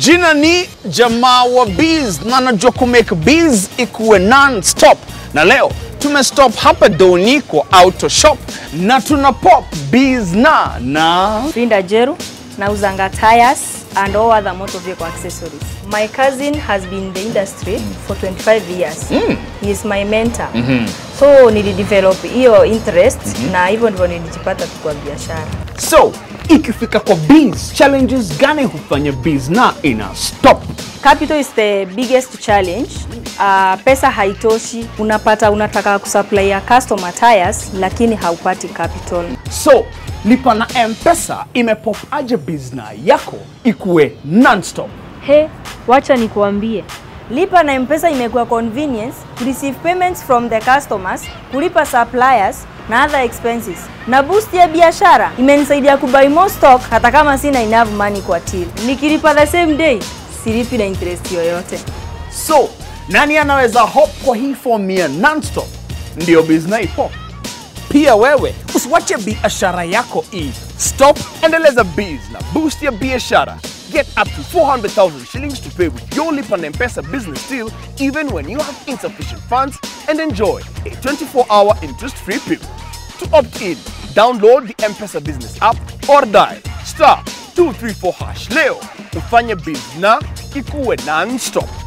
Jina ni jamaa wa Biz na najua kumake Biz ikuwe non-stop, na leo tumestop hapa Doni kwa auto shop na tuna pop Biz na na Linda Jeru, nauzanga tires and all other motor vehicle accessories. My cousin has been in the industry for 25 years. He is my mentor. So nilidevelop hiyo interest na hivyo ndivyo nilijipata tu kwa biashara. so ikifika kwa Biz, challenges gani hufanya Biz na ina stop? Capital is the biggest challenge. Uh, pesa haitoshi, unapata unataka kusupply ya customer tires lakini haupati capital. So lipa na M-Pesa imepop aje Biz na yako ikuwe non-stop. He, wacha nikuambie. Lipa na M-Pesa imekuwa convenience to receive payments from the customers, kulipa suppliers na other expenses. Na boost ya biashara imenisaidia kubuy more stock hata kama sina enough money kwa till. Nikilipa the same day, silipi na interest yoyote. So, nani anaweza hop kwa hii formia non-stop? Ndio Biz na ipop. Pia wewe usiwache biashara yako i stop, endeleza Biz na boost ya biashara. Get up to 400,000 shillings to pay with your Lipa na M-Pesa business deal even when you have insufficient funds and enjoy a 24-hour interest-free period. To opt in, download the M-Pesa business app or dial star 234 hash leo ufanye Biz na ikuwe non-stop.